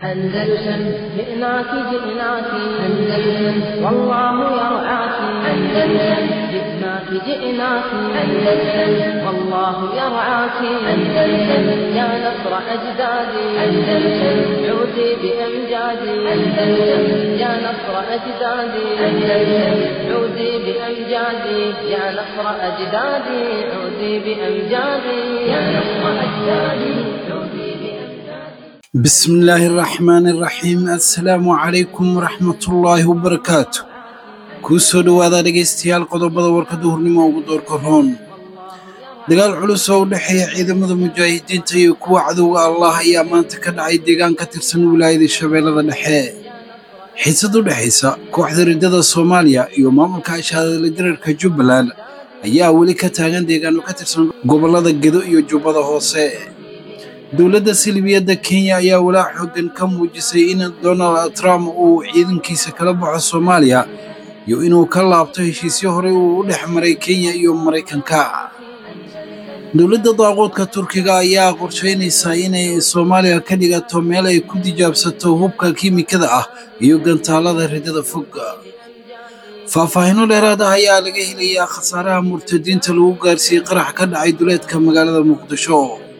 أندلسن جئناك جئناك أندلسن والله يرعاك أندلسن جئناك جئناك أندلسن والله يرعاك أندلسن يا نصر أجدادي أندلسن عودي بأمجادي أندلسن يا نصر أجدادي أندلسن عودي بأمجادي يا نصر أجدادي عودي بأمجادي يا نصر أجدادي عودي بأمجادي بسم الله الرحمن الرحيم assalaamu calaykum waraxmatullaahi wabarakaatu kuu soo dhowaada dhegaystayaal qodobada warka duhurnimo ugu doorka roon dagaal culus oo u dhexeeya ciidamada mujaahidiinta iyo kuwa cadowga allah ayaa maanta ka dhacay deegaan ka tirsan wilaayada shabeellada dhexe xiisad u dhexaysa kooxda riddada soomaaliya iyo maamulka ashaadala dirarka jubbaland ayaa weli ka taagan deegaano ka tirsan gobollada gedo iyo jubbada hoose dowladda silibiyadda kenya ayaa walaac xooggan ka muujisay in donald trump uu ciidankiisa kala baxo soomaaliya iyo inuu ka laabto heshiisyo horey uu u dhex maray kenya iyo maraykanka dowladda daaquudka turkiga ayaa qorshaynaysaa inay soomaaliya ka dhigato meel ay ku tijaabsato hubka kiimikada ah iyo gantaalada riddada fog faahfaahinno dheeraad ah ayaa laga helayaa khasaaraha murtadiinta lagu gaarsiiyey qarax ka dhacay duleedka magaalada muqdisho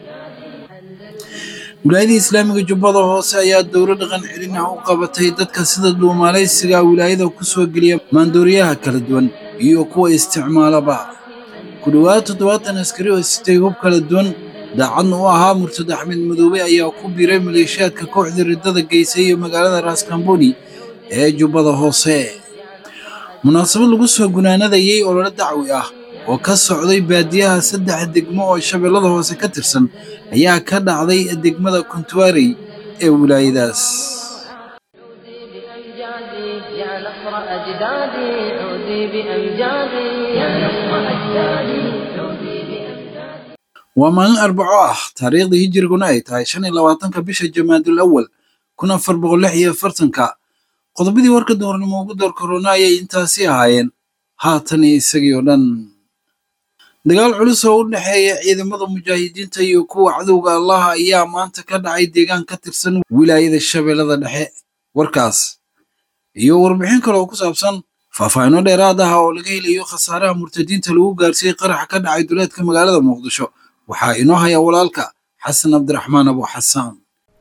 wilaayada islaamiga jubbada hoose ayaa dowlo dhaqan celin ah u qabatay dadka sida dhuumaalaysiga wilaayada ku soo geliya maandooriyaha kala duwan iyo kuwa isticmaalaba ku dhowaad toddobaatan askari oo sitay hub kala duwan daacadna u ahaa murtad axmed madoobe ayaa ku biiray maleeshiyaadka kooxda riddada geysay iyo magaalada raaskamboni ee jubbada hoose munaasabad lagu soo gunaanadayey olole dacwi ah oo ka socday baadiyaha saddex degmo oo shabeellada hoose ka tirsan ayaa ka dhacday degmada kuntuarey ee wilaayadaas بأمجادي يا نصر أجدادي عودي بأمجادي يا نصر أجدادي عودي بأمجادي waa maalin arbaco ah taariikhdii hijiriguna ay tahay shan iyo labaatanka bisha jamaadul awal kun afar boqol lix iyo afartanka qodobadii warka duhurnimo ugu door korona ayay intaasi ahaayeen haatan iyo isagii oo dhan dagaal culus oo u dhexeeya ciidamada mujaahidiinta iyo kuwa cadowga allah ayaa maanta ka dhacay deegaan ka tirsan wilaayada shabeellada dhexe warkaas iyo warbixin kale oo ku saabsan faahfaahinno dheeraad ah oo laga helayo khasaaraha murtadiinta lagu gaarsiiyey qaraxa ka dhacay duleedka magaalada muqdisho waxaa inoo haya walaalka xasan cabdiraxmaan abu xasaan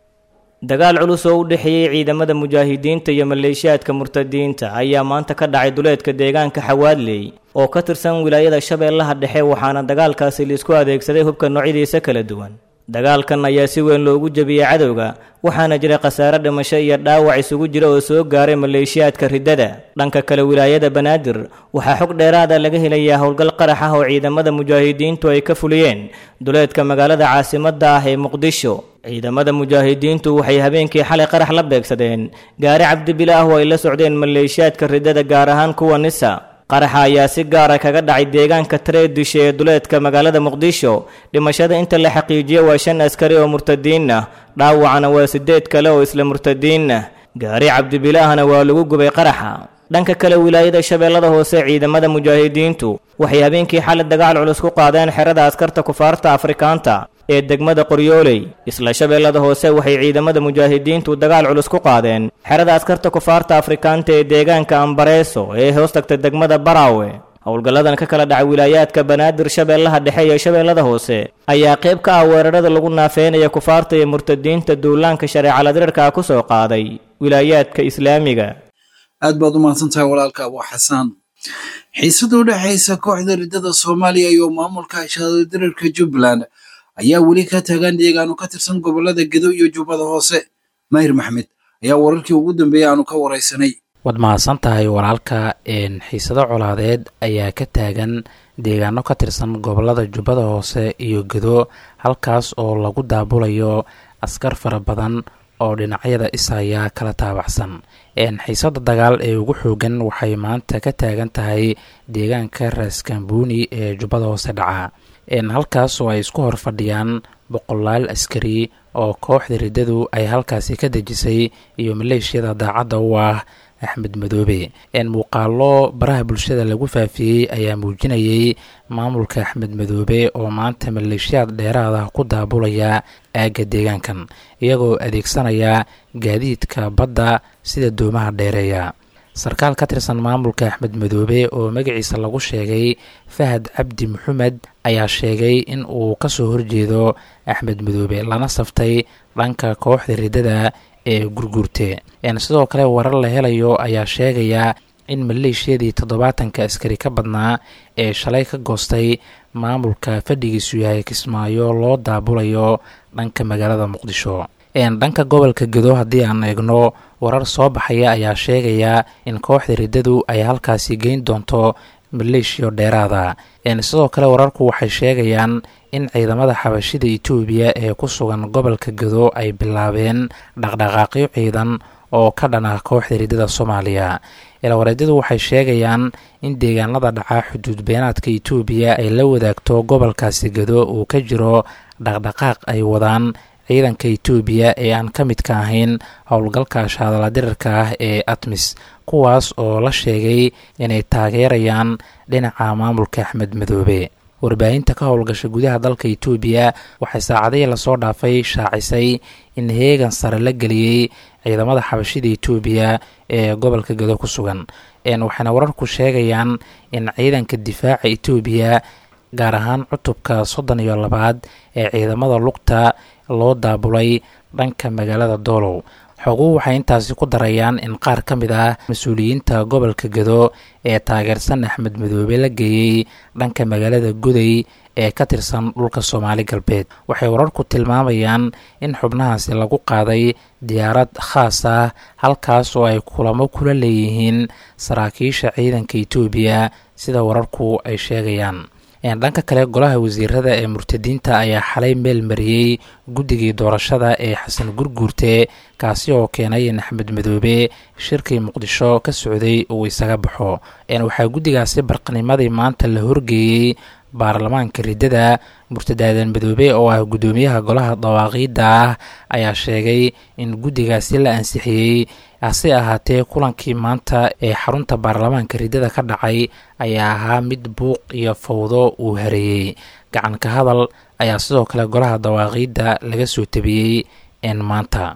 dagaal culus oo u dhexeeyey ciidamada mujaahidiinta iyo maleeshiyaadka murtadiinta ayaa maanta ka dhacay duleedka deegaanka xawaadley oo ka tirsan wilaayada shabeellaha dhexe waxaana dagaalkaasi laisku adeegsaday hubka noocyadiisa kala duwan dagaalkan ayaa si weyn loogu jebiyey cadowga waxaana jira khasaare dhimasho iyo dhaawac isugu jira oo soo gaaray maleeshiyaadka riddada dhanka kale wilaayada banaadir waxaa xog dheeraada laga helayaa howlgal qarax ah oo ciidamada mujaahidiintu ay ka fuliyeen duleedka magaalada caasimadda ah ee muqdisho ciidamada mujaahidiintu waxay habeenkii xalay qarax la beegsadeen gaari cabdibila ah oo ay la socdeen maleeshiyaadka riddada gaar ahaan kuwa nisa qaraxa ayaa si gaara kaga dhacay deegaanka tareedisha ee duleedka magaalada muqdisho dhimashada inta la xaqiijiyey waa shan askari oo murtadiin ah dhaawacana waa siddeed kale oo isla murtadiin ah gaari cabdibilaahna waa lagu gubay qaraxa dhanka kale wilaayada shabeellada hoose ciidamada mujaahidiintu waxay habeenkii xalay dagaal culus ku qaadeen xerada askarta kufaarta afrikaanta ee degmada qoryooley isla shabeellada hoose waxay ciidamada mujaahidiintu dagaal culus ku qaadeen xerada askarta kufaarta afrikaanta ee deegaanka ambareeso ee hoos tagta degmada baraawe howlgalladan ka kala dhacay wilaayaadka banaadir shabeellaha dhexe iyo shabeellada hoose ayaa qayb ka ah weerarada lagu naafeynaya kufaarta iyo murtadiinta duulaanka shareecala dirarka ku soo qaaday wilaayaadka islaamiga aad baad u mahadsantahay walaalka abu xasaan xiisada u dhexaysa kooxda riddada soomaaliya iyo maamulka ashaadala dirarka jubbaland ayaa weli ka taagan deegaano ka tirsan gobollada gedo iyo jubbada hoose mahir maxmed ayaa wararkii ugu dambeeyey aanu ka waraysanay waad mahadsan tahay walaalka xiisado colaadeed ayaa ka taagan deegaano ka tirsan gobollada jubbada hoose iyo gedo halkaas oo lagu daabulayo askar fara badan oo dhinacyada isaya kala taabacsan xiisada dagaal ee ugu xoogan waxay maanta ka taagan tahay deegaanka raaskambuuni ee jubbada hoose dhaca halkaas oo ay isku hor fadhiyaan boqolaal askari oo kooxda riddadu ay halkaasi ka dejisay iyo maleeshiyada daacadda u ah axmed madoobe muuqaalo baraha bulshada lagu faafiyey ayaa muujinayay maamulka axmed madoobe oo maanta maleeshiyaad dheeraada ku daabulaya aagga deegaankan iyagoo adeegsanaya gaadiidka badda sida doomaha dheereeya sarkaal ka tirsan maamulka axmed madoobe oo magaciisa lagu sheegay fahad cabdi maxamed ayaa sheegay in uu kasoo horjeedo axmed madoobe lana saftay dhanka kooxda riddada ee gurguurte sidoo kale warar la helayo ayaa sheegaya in maleeshiyadii toddobaatanka askari ka badnaa ee shalay ka goostay maamulka fadhigiisu yahay kismaayo loo daabulayo dhanka magaalada muqdisho dhanka gobolka gedo haddii aan eegno warar soo baxaya ayaa sheegaya in kooxda riddadu ay halkaasi geyn doonto maleeshiyo dheeraada sidoo kale wararku waxay sheegayaan in ciidamada xabashida etoobiya ee ku sugan gobolka gedo ay bilaabeen dhaqdhaqaaqyo ciidan oo ka dhan ah kooxda riddada soomaaliya ilwareedyadu waxay sheegayaan in deegaanada dhacaa xuduud beenaadka etoobiya ay la wadaagto gobolkaasi gedo uu ka jiro dhaqdhaqaaq ay wadaan ciidanka etoobiya ee aan ka midka ahayn howlgalka shaadala dirarka ah ee atmis kuwaas oo la sheegay inay taageerayaan dhinaca maamulka axmed madoobe warbaahinta ka howlgasha gudaha dalka etoobiya waxay saacadihii lasoo dhaafay shaacisay in heegan sare la geliyey ciidamada xabashida etoobiya ee gobolka gedo ku sugan waxayna wararku sheegayaan in ciidanka difaaca etoobiya gaar ahaan cutubka soddon iyo labaad ee ciidamada lugta loo daabulay dhanka magaalada doolow xoguhu waxay intaasi ku darayaan in qaar ka mid ah mas-uuliyiinta gobolka gedo ee taageersan axmed madoobe la geeyey dhanka magaalada goday ee ka tirsan dhulka soomaali galbeed waxay wararku tilmaamayaan in xubnahaasi lagu qaaday diyaarad khaas ah halkaas oo ay kulamo kula leeyihiin saraakiisha ciidanka etoobiya sida wararku ay sheegayaan dhanka kale golaha wasiirada ee murtadiinta ayaa xalay meel mariyey guddigii doorashada ee xasan gurguurte kaasi oo keenay in axmed madoobe shirkii muqdisho ka socday uu isaga baxo waxaa guddigaasi barqanimadii maanta la horgeeyey baarlamaanka riddada murtadaadan madoobe oo ah guddoomiyaha golaha dawaaqiidda ah ayaa sheegay in guddigaasi la ansixiyey hase ahaatee kulankii maanta ee xarunta baarlamaanka riddada ka dhacay ayaa ahaa mid buuq iyo fawdo uu hareeyey gacanka hadal ayaa sidoo kale golaha dawaaqiidda laga soo tabiyey n maanta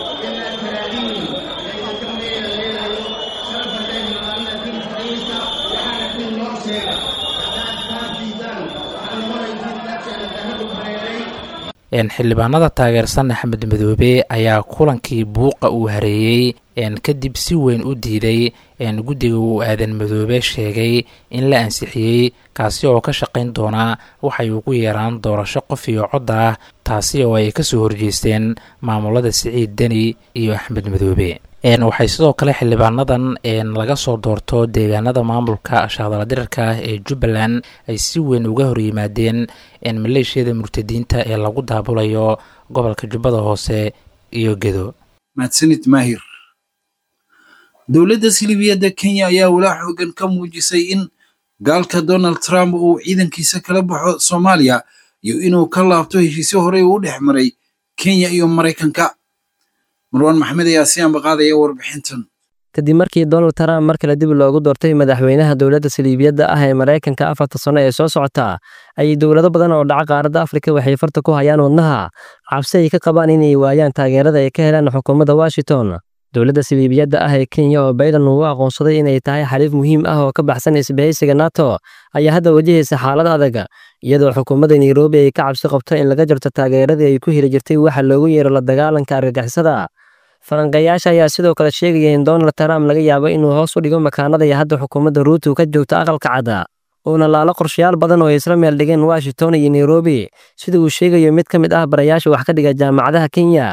xildhibaanada taageersan axmed madoobe ayaa kulankii buuqa uu hareeyey kadib si weyn u diiday guddiga uu aadan madoobe sheegay in la ansixiyey kaasi oo ka shaqayn doonaa waxay ugu yeeraan doorasho qof iyo cod ah taasi oo ay kasoo horjeesteen maamulada siciid deni iyo axmed madoobe waxay sidoo kale xildhibaanadan laga soo doorto deegaanada maamulka shaadala dirarka ah ee jubbaland ay si weyn uga horyimaadeen maleeshiyada murtadiinta ee lagu daabulayo gobolka jubbada hoose iyo gedo mahadsanid maahir dowladda silibiyadda kenya ayaa walaa xoogan ka muujisay in gaalka donald trump uu ciidankiisa kala baxo soomaaliya iyo inuu ka laabto heshiisyo horey uu u dhex maray kenya iyo maraykanka marwaan maxmed ayaa si ambaqaadaya warbixintan kadib markii donald trump mar kale dib loogu doortay madaxweynaha dowladda saliibiyadda ah ee maraykanka afarta sano ee soo socota ayay dowlado badan oo dhaca qaaradda afrika waxay farta ku hayaan wadnaha cabsi ay ka qabaan inay waayaan taageerada ay ka helaan xukuumadda washington dowladda saliibiyadda ah ee kenya oo bayden uu aqoonsaday inay tahay xaliif muhiim ah oo ka baxsan isbahaysiga nato ayaa hadda wajahaysa xaalad adag iyadoo xukuumadda nairobi ay ka cabsi qabto in laga jarto taageeradii ay ku heli jirtay waxa loogu yeero la dagaalanka argagixisada falanqeeyaasha ayaa sidoo kale sheegaya in donald trump laga yaabo inuu hoos u dhigo makaanada iyo hadda xukuumadda ruutu ka joogto aqalka cadda uuna laalo qorshayaal badan oo ay isla meel dhigeen washington iyo nairobi sida uu sheegayo mid ka mid ah barayaasha wax ka dhiga jaamacadaha kenya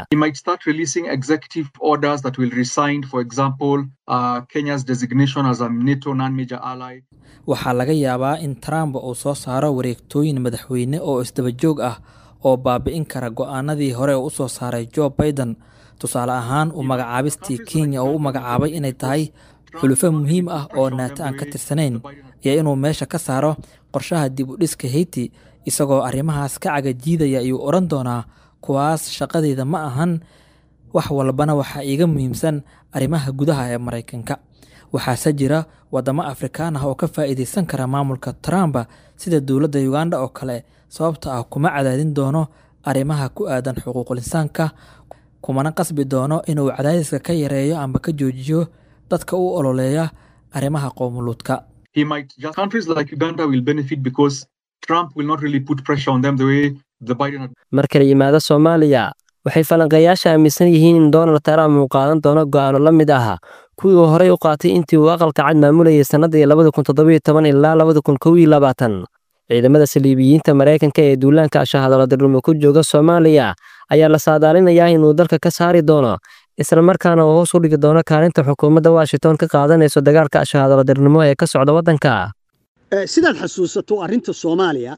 waxaa laga yaabaa in trump uu soo saaro wareegtooyin madaxweyne oo isdabajoog ah oo baabi'in kara go'aanadii hore u soo saaray joe baiden tusaale ahaan uu magacaabistii kenya oo u magacaabay inay tahay xulufo muhiim ah oo naato aan ka tirsanayn iyo inuu meesha ka saaro qorshaha dib u dhiska heyti isagoo arrimahaas ka cagajiidaya ayuu odhan doonaa kuwaas shaqadeeda ma ahan wax walbana waxaa iiga muhiimsan arrimaha gudaha ee maraykanka waxaase jira waddamo afrikaan ah oo ka faa'iidaysan kara maamulka trump sida dowladda uganda oo kale sababta ah kuma cadaadin doono arrimaha ku aadan xuquuqul insaanka kumana qasbi doono inuu cadaadiska ka yareeyo amba ka joojiyo dadka u ololeeya arrimaha qowmuluudka he might just countries like Uganda will benefit because Trump will not really put pressure on them the way the Biden marka la yimaado soomaaliya waxay falanqeeyaasha aaminsan yihiin in donald trump uu qaadan doono go'aano la mid ah kuwii uu horey u qaatay intii uu aqalka cad maamulayay sannadii labada kun toddobiyo toban ilaa labada kun kow iyo labaatan ciidamada saliibiyiinta maraykanka ee duulaanka shahadaladirumo ku jooga soomaaliya ayaa la saadaalinayaa inuu dalka ka saari doono islamarkaana uu hoos u dhigi doono kaalinta xukuumadda washington ka qaadanayso dagaalka shahadaladirnimo ee ka socda waddanka sidaad xasuusato arrinta soomaaliya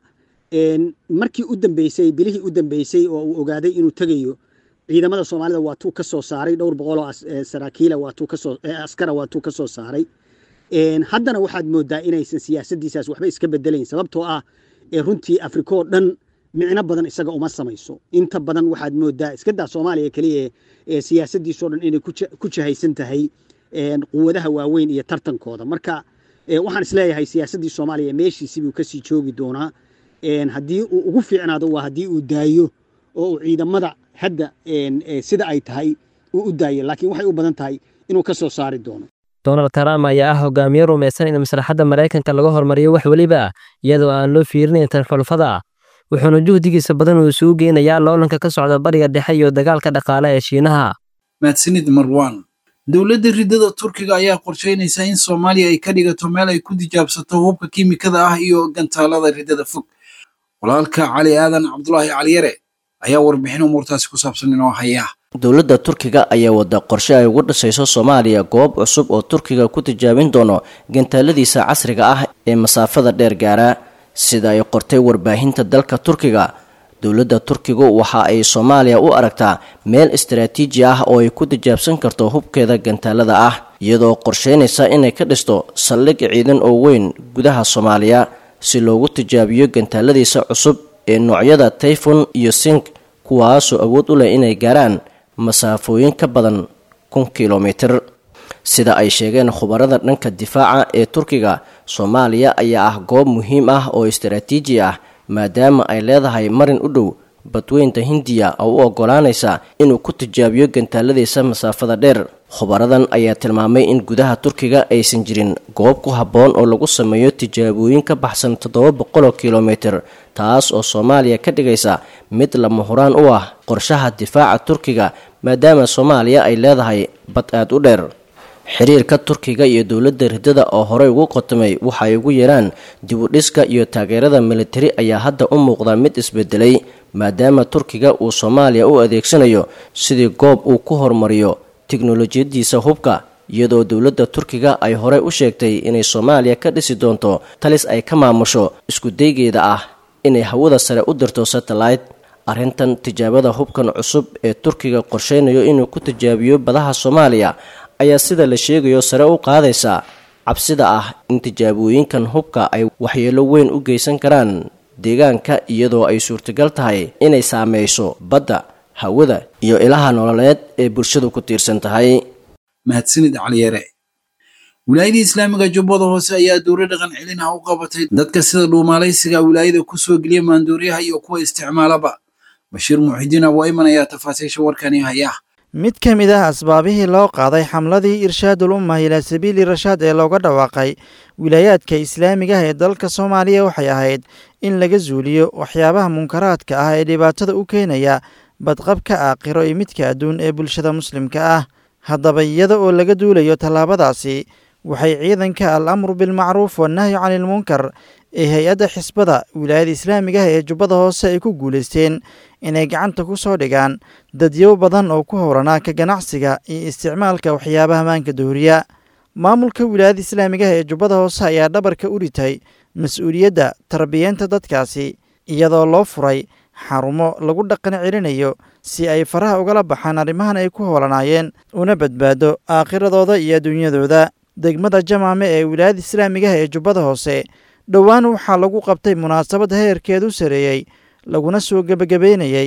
markii u dambeysay bilihii u dambeysay oo uu ogaaday inuu tegayo ciidamada soomaalida waatuu ka soo saaray dhowr boqoloo saraakiila waatuu kasoo askara waatuu ka soo saaray haddana waxaad moodaa inaysan siyaasaddiisaas waxba iska bedelayn sababtoo ah runtii afrika oo dhan micno badan isaga uma samayso inta badan waxaad moodaa iskadaa soomaaliya keliya ee siyaasaddiisoo dhan inay ku jahaysan tahay quwadaha waaweyn iyo tartankooda marka waxaan isleeyahay siyaasaddii soomaaliya meeshiisi buu kasii joogi doonaa haddii uu ugu fiicnaado waa haddii uu daayo oo uu ciidamada hadda sida ay tahay uu u daayo laakiin waxay u badan tahay inuu ka soo saari doono donald trump ayaa ah hogaamiye rumaysan in maslaxadda maraykanka laga hormariyo wax weliba iyadoo aan loo fiirinayn tan xulfada wuxuuna juhdigiisa badan uu isugu geynayaa loolanka ka socda bariga dhexe iyo dagaalka dhaqaale ee shiinaha mahadsanid marwan dowladda riddada turkiga ayaa qorshaynaysa in soomaaliya ay ka dhigato meel ay ku tijaabsato hubka kiimikada ah iyo gantaalada riddada fog walaalka cali aadan cabdulaahi caliyare ayaa warbixin umuurtaasi ku saabsan inoo haya dowladda turkiga ayaa wada qorshe ay ugu dhisayso soomaaliya goob cusub oo turkiga ku tijaabin doono gantaaladiisa casriga ah ee masaafada dheer gaara sida ay qortay warbaahinta dalka turkiga dowladda turkigu waxa ay soomaaliya u aragtaa meel istaraatiiji ah oo ay ku tijaabsan karto hubkeeda gantaalada ah iyadoo qorsheynaysa inay ka dhisto saldhig ciidan oo weyn gudaha soomaaliya si loogu tijaabiyo gantaaladiisa cusub ee noocyada tayfon iyo sink kuwaasoo awood u leh inay gaaraan masaafooyin ka badan kun kilomitir sida ay sheegeen khubarada dhanka difaaca ee turkiga soomaaliya ayaa ah goob muhiim ah oo istaraatiiji ah maadaama ay leedahay marin u dhow badweynta hindiya oo u ogolaanaysa inuu ku tijaabiyo gantaaladiisa masaafada dheer khubaradan ayaa tilmaamay in gudaha turkiga aysan jirin goob ku habboon oo lagu sameeyo tijaabooyin ka baxsan toddoba boqoloo kilomitir taas oo soomaaliya ka dhigaysa mid lama huraan u ah qorshaha difaaca turkiga maadaama soomaaliya ay leedahay bad aad u dheer xiriirka turkiga iyo dowladda riddada oo horey ugu qotomay waxa ay ugu yeeraan dibudhiska iyo taageerada militari ayaa hadda u muuqda mid isbedelay maadaama turkiga uu soomaaliya u adeegsanayo sidii goob uu ku horumariyo tiknolojiyadiisa hubka iyadoo dowladda turkiga ay horey u sheegtay inay soomaaliya ka dhisi doonto talis ay ka maamusho iskudaygeeda ah inay hawada sare u dirto satellite arrintan tijaabada hubkan cusub ee turkiga qorsheynayo inuu ku tijaabiyo badaha soomaaliya ayaa sida la sheegayo sare u qaadaysa cabsida ah in tijaabooyinkan hubka ay waxyeelo weyn u geysan karaan deegaanka iyadoo ay suurtagal tahay inay saameyso badda hawada iyo ilaha nololeed ee bulshadu ku tiirsan tahay mahadsanid caliyare wilaayada islaamiga jubbada hoose ayaa dowlo dhaqan celin ah u qabatay dadka sida dhuumaalaysiga wilaayada ku soo geliya maanduuryaha iyo kuwa isticmaalaba bashiir muxidiin abwaa iman ayaa tafaasiisha warkani haya mid ka mid ah asbaabihii loo qaaday xamladii irshaadul ummah ilaa sabiili rashaad ee looga dhawaaqay wilaayaadka islaamiga ah ee dalka soomaaliya waxay ahayd in laga zuuliyo waxyaabaha munkaraadka ah ee dhibaatada u keenaya badqabka aakhiro iyo midka adduun ee bulshada muslimka ah haddaba iyada oo laga duulayo tallaabadaasi waxay ciidanka al amru bilmacruuf wannahyu canilmunkar ee hay-adda xisbada wilaayada islaamiga ah ee jubbada hoose ay ku guulaysteen inay gacanta ku soo dhigaan dadyow badan oo ku howranaa ka ganacsiga iyo isticmaalka waxyaabaha maanka dooriya maamulka wilaayada islaamiga ah ee jubbada hoose ayaa dhabarka u ritay mas-uuliyadda tarbiyeenta dadkaasi iyadoo loo furay xarumo lagu dhaqan celinayo si ay faraha ugala baxaan arrimahan ay ku howlanaayeen una badbaado aakhiradooda iyo adduunyadooda degmada jamaame ee wilaayada islaamiga ah ee jubbada hoose dhowaan waxaa lagu qabtay munaasabad heerkeedu sareeyey laguna soo gebagabeynayey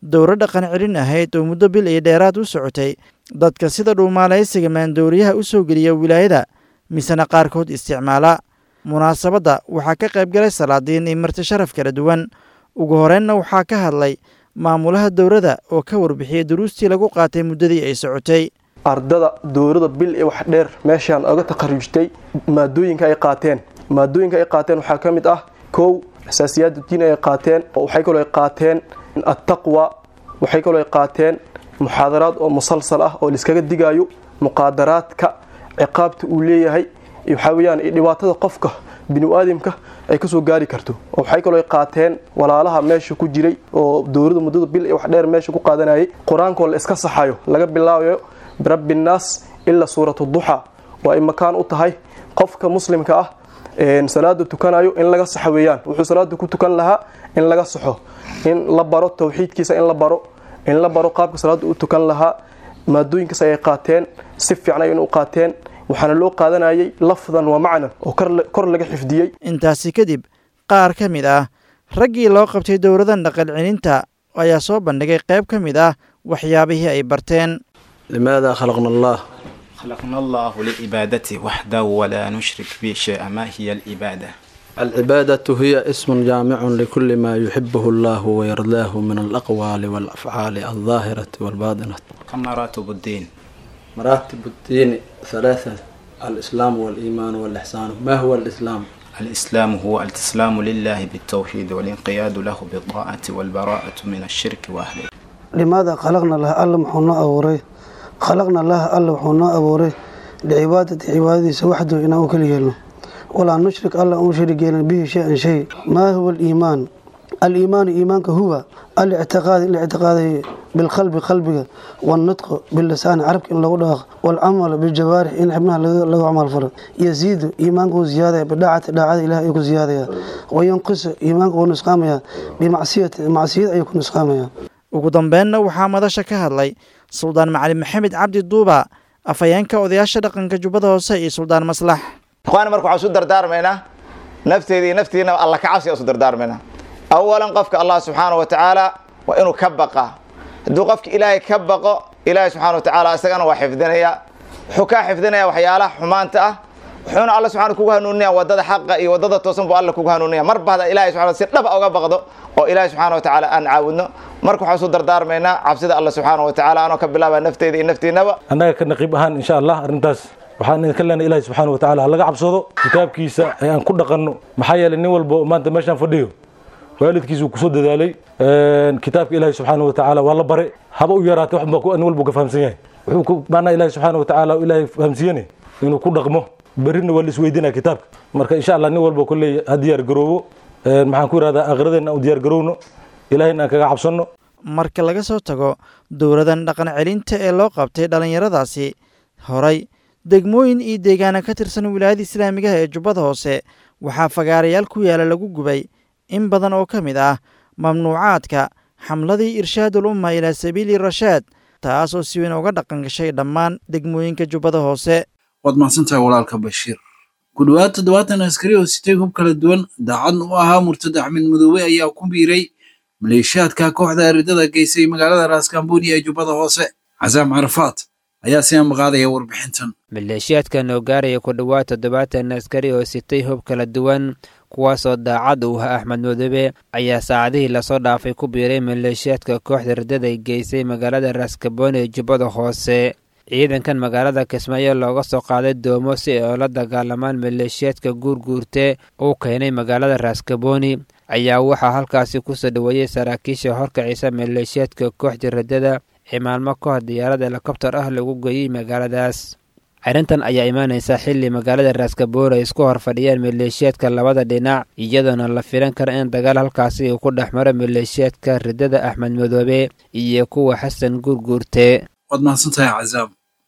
dowro dhaqan celin ahayd oo muddo bil iyo dheeraad u socotay dadka sida dhuumaalaysiga maandooriyaha u soo geliya wilaayada misena qaarkood isticmaala munaasabadda waxaa ka qayb galay salaadiin iyo marti sharaf kala duwan ugu horeynna waxaa ka hadlay maamulaha dowladda oo ka warbixiyey duruustii lagu qaatay muddadii ay socotay ardada dowlada bil iyo wax dheer meeshaan oga takharujtay maadooyinka ay qaateen maadooyinka ay qaateen waxaa ka mid ah kow asaasiyaad diin ay qaateen waxay kaloo ay qaateen attaqwa waxay kaloo ay qaateen muxaadaraad oo musalsal ah oo laiskaga digayo muqaadaraadka ciqaabta uu leeyahay waxaa weyaan dhibaatada qofka binu-aadamka ay kasoo gaari karto waxay kaloo ay qaateen walaalaha meesha ku jiray oo dowlada muddada bil iyo wax dheer meesha ku qaadanayay qur-aankoo la iska saxayo laga bilaabayo birabbi nnaas ilaa suuratu duxa oo ay makaan u tahay qofka muslimka ah salaada tukanayo in laga saxo weeyaan wuxuu salaada ku tukan lahaa in laga saxo in la baro tawxiidkiisa in la baro in la baro qaabka salaada u tukan lahaa maadooyinkaas ayay qaateen si fiican ay u qaateen waxaana loo qaadanayay lafdan wa macnan oo kor laga xifdiyey intaasi kadib qaar ka mid ah raggii loo qabtay dowladan dhaqan celinta ayaa soo bandhigay qayb ka mid ah waxyaabihii ay barteen لماذا خلقنا الله خلقنا الله لعبادته وحده ولا نشرك به شيئا ما هي العبادة العبادة هي اسم جامع لكل ما يحبه الله ويرضاه من الأقوال والأفعال الظاهرة والباطنة كم مراتب الدين مراتب الدين ثلاثة الإسلام والإيمان والإحسان ما هو الإسلام؟ الإسلام هو الاستسلام لله بالتوحيد والانقياد له بالطاعة والبراءة من الشرك وأهله لماذا خلقنا الله ألا محونا أوري خلقنا الله ألا محونا أوري لعبادة عبادة وحده إنه كل يلو ولا نشرك ألا أنشرك به شيئا شيء ما هو الإيمان الإيمان إيمانك هو الاعتقاد الاعتقاد بالقلب قلبك والنطق باللسان عربك إن لو داق والعمل بالجوارح إن حبنا لو عمل فرد يزيد إيمانك زيادة بداعة داعة إله يكون زيادة وينقص إيمانك ونسقامها بمعصية معصية يكون نسقامها ugu dambeenna waxaa madasha ka hadlay suldaan macalin maxamed cabdi duuba afhayeenka odayaasha dhaqanka jubbada hoose iyo suldaan maslax ikhwaani marka waxaan isu dardaarmaynaa nafteeda iyo naftiinaba alla ka cabsi aan isu dardaarmaynaa awalan qofka allah subxaana wa tacaala waa inuu ka baqa hadduu qofka ilaahay ka baqo ilaahay subxana wa tacaala isagana waa xifdinaya wuxuu kaa xifdinaya waxyaalaha xumaanta ah wuxuuna alla subxana kugu hanuuninaya wadada xaqa iyo wadada toosan buu alla kugu hanuuninaya marba hada ilahay subxana si dhaba uga baqdo oo ilaahay subxaana wa tacaala aan caawudno marka waxaan isu dardaarmaynaa cabsida alla subxaana wa tacaala anoo ka bilaaba nafteyda iyo naftiinaba annaga ka naqiib ahaan insha allah arrintaas waxaan idinka leenahay ilahi subxaana wa tacaala ha laga cabsado kitaabkiisa ee aan ku dhaqanno maxaa yeelay nin walbo maanta meeshaan fadhiyo waalidkiisuu kusoo dadaalay kitaabka ilaahi subxaana wa tacaala waa la bare haba u yaraatay wax baa nin walbo ka fahamsan yahay wuxuu ku maanaa ilahi subxaana wa tacaala ilaahay fahamsiiyene inuu ku dhaqmo berrina waa la isweydiinaya kitaabka marka insha allah nin walba kolley ha diyaar garoobo maxaan ku yidhahdaa akhiradeena aan u diyaar garowno ilahayna aan kaga cabsanno marka laga soo tago dowladan dhaqan celinta ee loo qabtay dhallinyaradaasi horay degmooyin iyo deegaana ka tirsan wilaayada islaamigaha ee jubbada hoose waxaa fagaarayaal ku yaala lagu gubay in badan oo ka mid ah mamnuucaadka xamladii irshaadul umma ilaa sabiili rashaad taas oo si weyn uga dhaqan gashay dhammaan degmooyinka jubbada hoose waad mahadsantahay walaalka bashiir ku dhowaad toddobaatan askari oo sitay hub kala duwan daacadna u ahaa murtad axmed madoobe ayaa ku biiray maleeshiyaadka kooxda aridada geysay magaalada raaskambooni ee jubbada hoose casaam carafaad ayaa si amaqaadaya warbixintan maleeshiyaadkan oo gaaraya ku dhowaad toddobaatan askari oo sitay hub kala duwan kuwaasoo daacad u ah axmed madoobe ayaa saacadihii lasoo dhaafay ku biiray maleeshiyaadka kooxda ridada ay geysay magaalada raaskabooni ee jubbada hoose ciidankan magaalada kismaayo looga soo qaaday doomo si ay oola dagaalamaan maleeshiyaadka guurguurte uu keenay magaalada raaskabooni ayaa waxaa halkaasi kusoo dhoweeyey saraakiisha horkacisa maleeshiyaadka kooxda ridada ee maalmo ka hor diyaarad helikobtar ah lagu geeyey magaaladaas arrintan ayaa imaanaysa xilli magaalada raaskabooni ay isku hor fadhiyaan maleeshiyaadka labada dhinac iyadoona la filan kara in dagaal halkaasi uu ku dhex maro maleeshiyaadka ridada axmed madoobe iyo kuwa xasan guurguurte waad mahadsantahay cazaam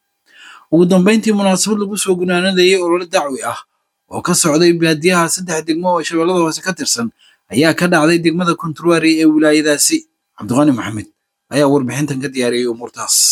ugu dambayntii munaasabad lagu soo gunaanadayay olole dacwi ah oo ka socday baadiyaha saddex degmo oo shabeellada hoose ka tirsan ayaa ka dhacday degmada konturwari ee wilaayadaasi cabdiqaani maxamed ayaa warbixintan ka diyaariyey umuurtaas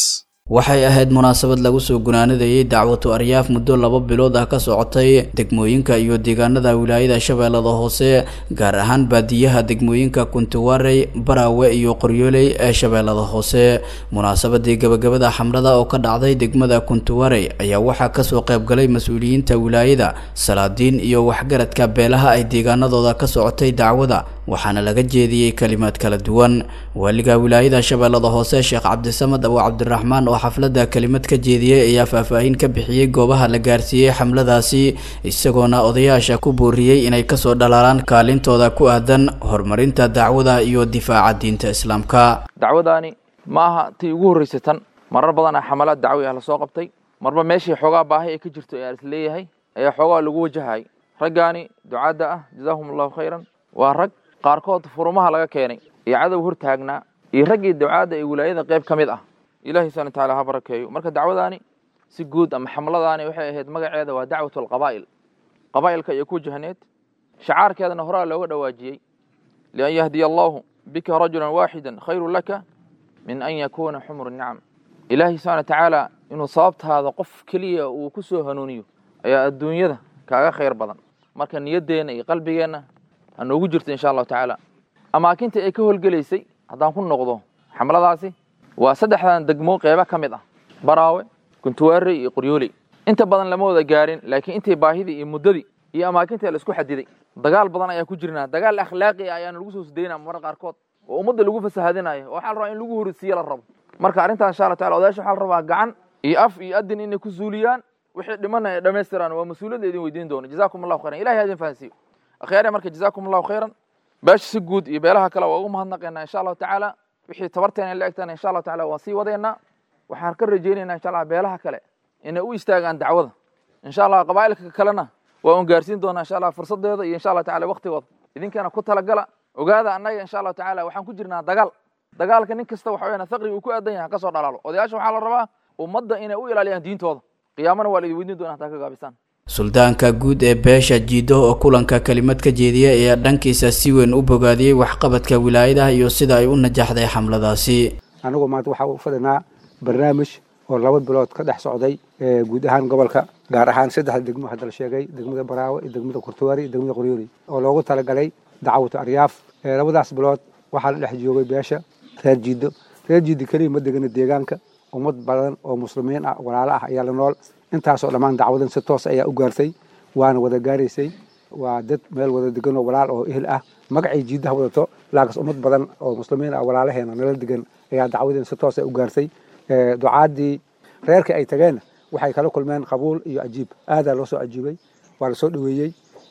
waxay ahayd munaasabad lagu soo gunaanadayay dacwatu aryaaf muddo laba bilood ah ka socotay degmooyinka iyo deegaanada wilaayada shabeellada hoose gaar ahaan baadiyaha degmooyinka kuntiwarey baraawe iyo qoryooley ee shabeellada hoose munaasabadii gabagabada xamrada oo ka dhacday degmada kuntiwarey ayaa waxaa kasoo qaybgalay mas-uuliyiinta wilaayada salaadiin iyo waxgaradka beelaha ay deegaanadooda ka socotay dacwada waxaana laga jeediyey kalimaad kala duwan waaliga wilaayada shabeellada hoose sheekh cabdisamad abu cabdiraxmaan oo xafladda kelimad ka jeediyey ayaa faahfaahin ka bixiyey goobaha la gaarsiiyey xamladaasi isagoona odayaasha ku booriyey inay kasoo dhalaalaan kaalintooda ku aadan horumarinta dacwada iyo difaaca diinta islaamka dacwadaani ma aha tii ugu horreysay tan marar badan ah xamalaad dacwi ah lasoo qabtay marba meeshii xoogaa baahi ay ka jirto ee is leeyahay ayaa xoogaa lagu wajahayay raggaani ducaadda ah jazaahum allahu khayran waa rag qaarkood furumaha laga keenay iyo cadow hor taagnaa iyo raggii ducaadda ee wilaayada qayb ka mid ah ilahi subana wataala ha barakeeyo marka dacwadaani si guud ama xamladaani waxay ahayd magaceeda waa dacwat alqabaa'il qabaa'ilka iyo ku wajahneed shacaarkeedana horaa looga dhawaajiyey lian yahdiya allahu bika rajulan waaxidan khayru laka min an yakuuna xumru nicam ilaahi subxana watacaala inuu sababtaada qof keliya uu ku soo hanuuniyo ayaa adduunyada kaaga khayr badan marka niyaddeenna iyo qalbigeenna ha noogu jirto insha allahu tacaala amaakinta ay ka howlgelaysay haddaan ku noqdo xamladaasi waa saddexdan degmo qeybo ka mid ah baraawe kuntuwaarey iyo qoryooley inta badan lama wada gaarin laakiin intay baahidii iyo muddadii iyo amaakintii la isku xadiday dagaal badan ayaa ku jirnaa dagaal akhlaaqi ah ayaana lagu soo sudaynaa marar qaarkood oo ummadda lagu fasahadinayo oo waxaa la rabaa in lagu horisiiyo la rabo marka arrintan insha allah tacala odayaasha waxaa la rabaa gacan iyo af iyo adin inay ku zuuliyaan wixii dhimana ay dhammaystiraan waa mas-uuliyadda idin weydiin doono jazakum allahu khayran ilahi ha idin fahansiiyo akhyaare marka jazakum allahu khayran beesha si guud iyo beelaha kale waa ugu mahadnaqaynaa insha allahu tacaala wixii tabarteena la egtana insha allahu tacala waan sii wadaynaa waxaan ka rajaynaynaa insha allah beelaha kale inay u istaagaan dacwada insha allah qabaa'ilka kalena waa un gaarsiin doonaa insha allah fursadeeda iyo insha allah tacala waktigooda idinkana ku talagala ogaada annaga insha allahu tacala waxaan ku jirnaa dagaal dagaalka nin kasta waxa weyaan faqriga uu ku aadan yahay kasoo dhalaalo odayaasha waxaa la rabaa ummadda inay u ilaaliyaan diintooda qiyaamana waa la idin weydiin doona hataa ka gaabisaan suldaanka guud ee beesha jiido oo kulanka kelimad ka jeediya ayaa dhankiisa si weyn u bogaadiyey waxqabadka wilaayadaha iyo sida ay u najaxday xamladaasi anigu maanta waxaa u fadhinaa barnaamij oo laba bilood ka dhex socday guud ahaan gobolka gaar ahaan saddexda degmo hadda la sheegay degmada baraawe iyo degmada kurtuwaari iyo degmada qoryooli oo loogu talagalay dacwatu aryaaf labadaas bilood waxaa la dhex joogay beesha reer jiido reer jiido keliya ma degana deegaanka ummad badan oo muslimiin ah walaalo ah ayaa la nool intaasoo dhammaan dacwadan si toos ayaa u gaartay waana wada gaaraysay waa dad meel wada degan oo walaal oo ehel ah magacay jiidaha wadato laakiin ummad badan oo muslimiin ah walaalaheena nala degan ayaa dacwadan si toos u gaartay ducaadii reerka ay tageen waxay kala kulmeen qabuul iyo ajiib aadaa loo soo ajiibay waa lasoo dhaweeyey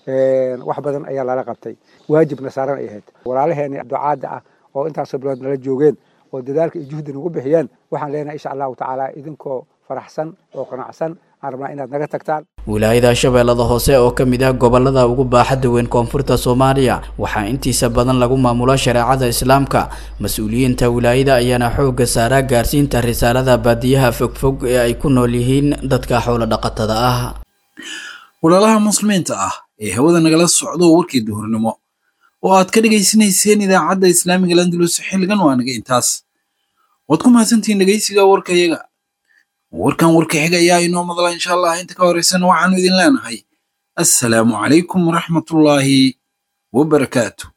wax badan ayaa lala qabtay waajibna saaran ay ahayd walaalaheeni ducaada ah oo intaasoo bilood nala joogeen oo dadaalka iyo juhdi nagu bixiyeen waxaan leenahay insha allahu tacaala idinkoo faraxsan oo qanacsan aan rabnaa inaad naga tagtaan wilaayada shabeellada hoose oo ka mid ah gobolada ugu baaxadda weyn koonfurta soomaaliya waxaa intiisa badan lagu maamulo shareecada islaamka mas-uuliyiinta wilaayada ayaana xoogga saaraa gaarsiinta risaalada baadiyaha fogfog ee ay ku nool yihiin dadka xoolo dhaqatada ah walaalaha muslimiinta ah ee hawada nagala socdo warkii duhurnimo oo aad ka dhegaysanayseen idaacadda islaamiga landulus xilligan waa naga intaas waad ku mahadsantihiin dhegaysiga warkayaga warkan warka xiga ayaa inoo madla insha allah inta ka horeysana waxaanu idin leenahay assalaamu calaykum waraxmatullaahi wabarakaatu